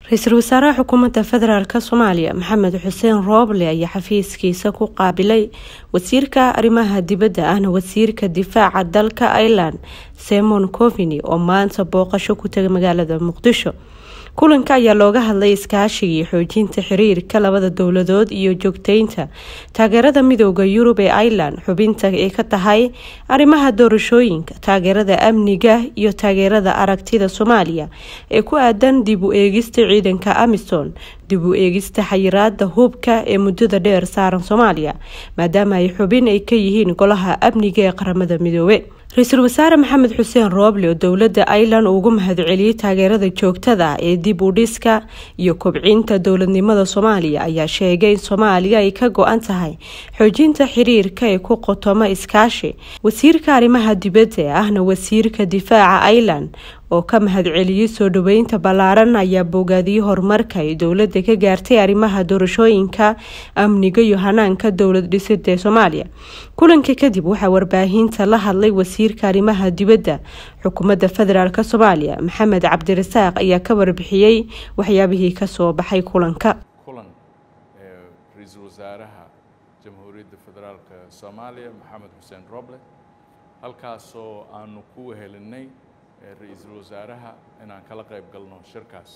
ra-iisul wasaaraha xukuumadda federaalk soomaaliya maxamed xuseen rooble ayaa xafiiskiisa ku qaabilay wasiirka arrimaha dibadda ahna wasiirka difaaca dalka ireland simon covini oo maanta booqasho ku tagay magaalada muqdisho kulanka ayaa looga hadlay iskaashiga iyo xoojinta xiriirka labada dowladood iyo joogteynta taageerada midooda yurub ee ireland xubinta ay ka tahay arrimaha doorashooyinka taageerada amniga iyo taageerada aragtida soomaaliya ee ku aadan dib u eegista ciidanka amisom dib u eegista xayiraada hubka ee muddada dheer saaran soomaaliya maadaama ay xubin ay ka yihiin golaha amniga ee qaramada midoobe ra-iisul wasaare maxamed xuseen rooble oo dowladda ireland ugu mahadceliyey taageerada joogtada ee dib u dhiska iyo kobcinta dowladnimada soomaaliya ayaa sheegay in soomaaliya ay ka go-an tahay xoojinta xiriirka ee ku qotoma iskaashi wasiirka arrimaha dibadda ee ahna wasiirka difaaca ireland oo ka mahadceliyey soo dhaweynta ballaaran ayaa bogaadiyey horumarka ay dowladda ka gaartay arrimaha doorashooyinka amniga iyo hanaanka dowlad dhisida ee soomaaliya kulanka kadib waxaa warbaahinta la hadlay wasiirka arrimaha dibadda xukuumadda federaalk soomaaliya maxamed cabdirasaaq ayaa ka warbixiyey waxyaabihii kasoo baxay kulanka kulan ra-iisul wasaaraha jamhuuriyadda federaalk soomaaliya maxamed xuseen roble halkaasoo aanu ku wehelinay ra-iisul wasaaraha inaan kala qayb galno shirkaas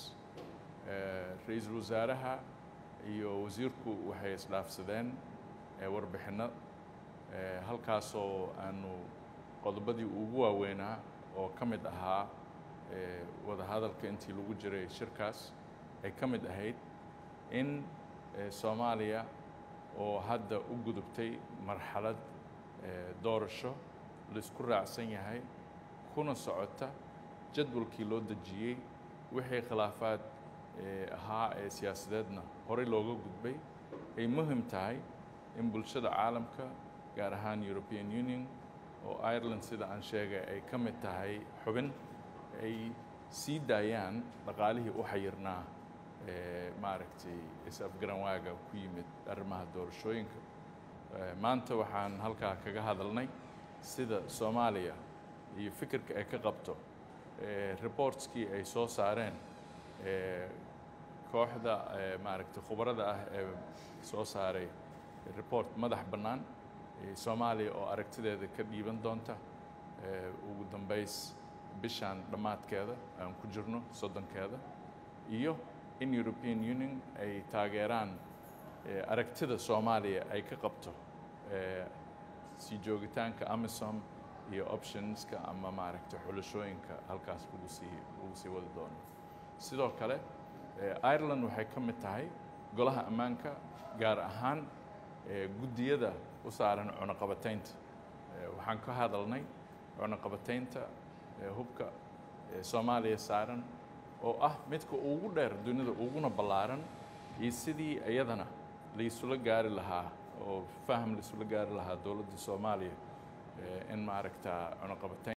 ra-iisul wasaaraha iyo wasiirku waxay isdhaafsadeen warbixinno halkaasoo aanu qodobadii ugu waaweynaa oo ka mid ahaa wadahadalka intii lagu jiray shirkaas ay ka mid ahayd in soomaaliya oo hadda u gudubtay marxalad doorasho laisku raacsan yahay kuna socota jadwalkii loo dejiyey wixii khilaafaad ahaa ee siyaasadeedna horey looga gudbay ay muhim tahay in bulshada caalamka gaar ahaan european union oo ireland sida aan sheegay ay ka mid tahay xubin ay sii daayaan dhaqaalihii u xayirnaa maaragtay is-afgaranwaaga ku yimid arrimaha doorashooyinka maanta waxaan halkaa kaga hadalnay sida soomaaliya iyo fikirka ay ka qabto reportskii ay soo saareen kooxda maaragtay khubarada ah ee soo saaray report madax bannaan soomaaliya oo aragtideeda ka dhiiban doonta ugu dambays bishaan dhammaadkeeda aan ku jirno soddonkeeda iyo in european union ay taageeraan aragtida soomaaliya ay ka qabto sii joogitaanka amisom iyo optionska ama maaragtay xulashooyinka halkaas lagu sii lagu sii wadi doono sidoo kale ireland waxay ka mid tahay golaha ammaanka gaar ahaan guddiyada u saaran cunuqabataynta waxaan ka hadalnay cunuqabataynta hubka soomaaliya saaran oo ah midka ugu dheer dunida uguna ballaaran iyo sidii iyadana laisula gaari lahaa oo faham laisula gaari lahaa dowladda soomaaliya in maaragta cunuqabatayn